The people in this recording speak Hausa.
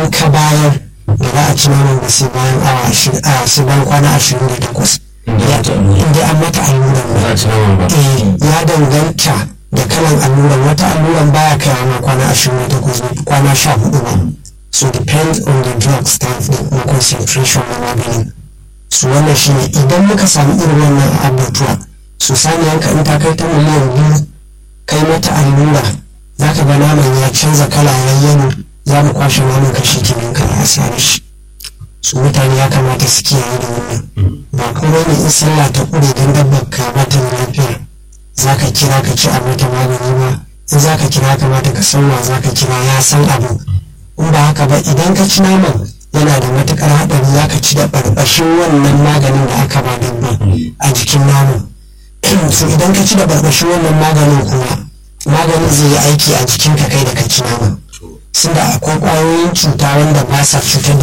idan ka bayar da za a ci naman ba sai bayan awa ashirin a sai bayan kwana ashirin da takwas inda an mata alluran ba a ci naman ba eh ya danganta da kalan alluran wata alluran baya kai ma kwana ashirin da takwas kwana sha hudu ba so depends on the drug staff da kuma concentration na maganin su wannan shine idan muka samu irin wannan abubuwa su sani yanka in ta kai ta miliyan biyu kai mata allura za ka ga naman ya canza kala yayyano za mu kwashe naman kashi jinin ka ya sare shi su mutane ya kamata su kiyaye da wannan ba kuma ne in sallah ta kure don dabbar ka bata da lafiya za ka kira ka ci a mata magani ba in za ka kira kamata ka san wa za ka kira ya san abu in ba haka ba idan ka ci naman yana da matukar haɗari za ka ci da barbashin wannan maganin da aka ba dabba a jikin naman so idan ka ci da barbashin wannan maganin kuma maganin zai yi aiki a jikinka kai da ka ci naman sun da akwai ƙwayoyin cuta wanda ba sa cutar da